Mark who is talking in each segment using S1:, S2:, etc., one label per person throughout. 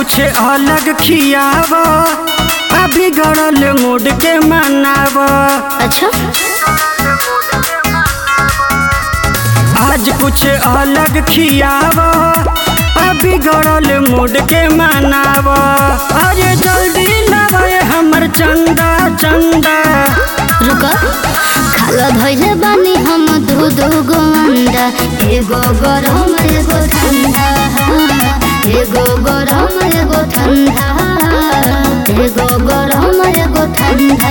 S1: कुछ अलग खियाव अभी गड़ल मूड के मनाव
S2: अच्छा
S1: आज कुछ अलग खियाव अभी गड़ल मूड के मनाव अरे जल्दी लावे हमर चंदा चंदा
S2: रुक खाला धैले बानी हम दू दू गो अंडा एगो गरम एगो ठंडा एगो गरम एगो ठंडा एगो गरम एगो ठंडा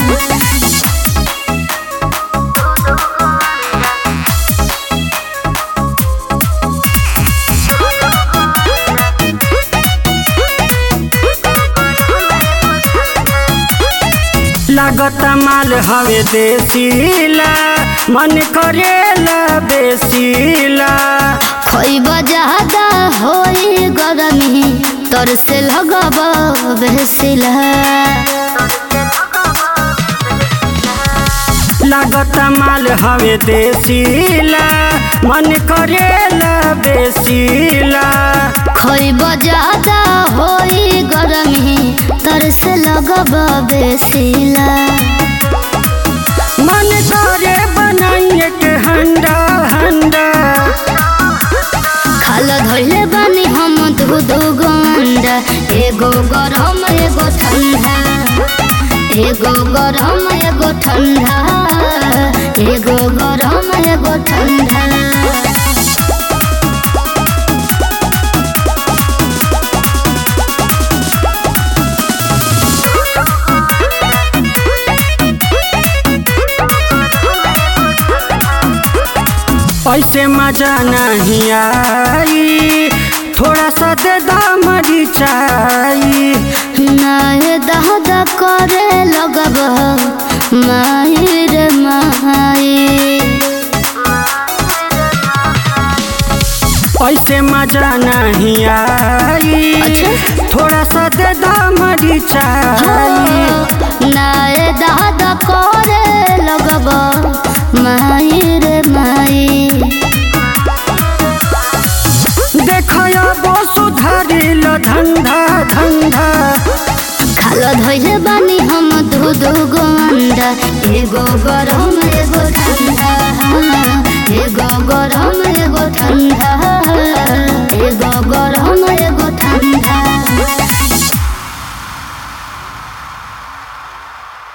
S1: लागत माल हवे देसीला मन करेला बेसीला
S2: खोइब ज्यादा होई गरमी तोर से लगब बेसिला
S1: लागत माल हवे देसीला मन करेला बेसीला
S2: खोइब ज्यादा होई गरमी तोर से लगब बेसिला
S1: मन करे बनाइए के हंडा हंडा
S2: खाल धैले बानी हम दू दू गो अंडा एगो गरम एगो ठंडा एगो गरम एगो ठंडा एगो गरम एगो ठंडा
S1: ऐसे मजा नहीं आई थोड़ा सा दे दामरी चाई
S2: नाहे दहदा करे लगब माही रे माही
S1: ऐसे मजा नहीं आई
S2: अच्छा।
S1: थोड़ा सा दे दामरी चाई
S2: नाहे दहदा करे लगब माही रे माही
S1: देखया बो सुधारिल धंधा धंधा
S2: खाल धैले बानी हम दू दू गो अंडा एगो गरम एगो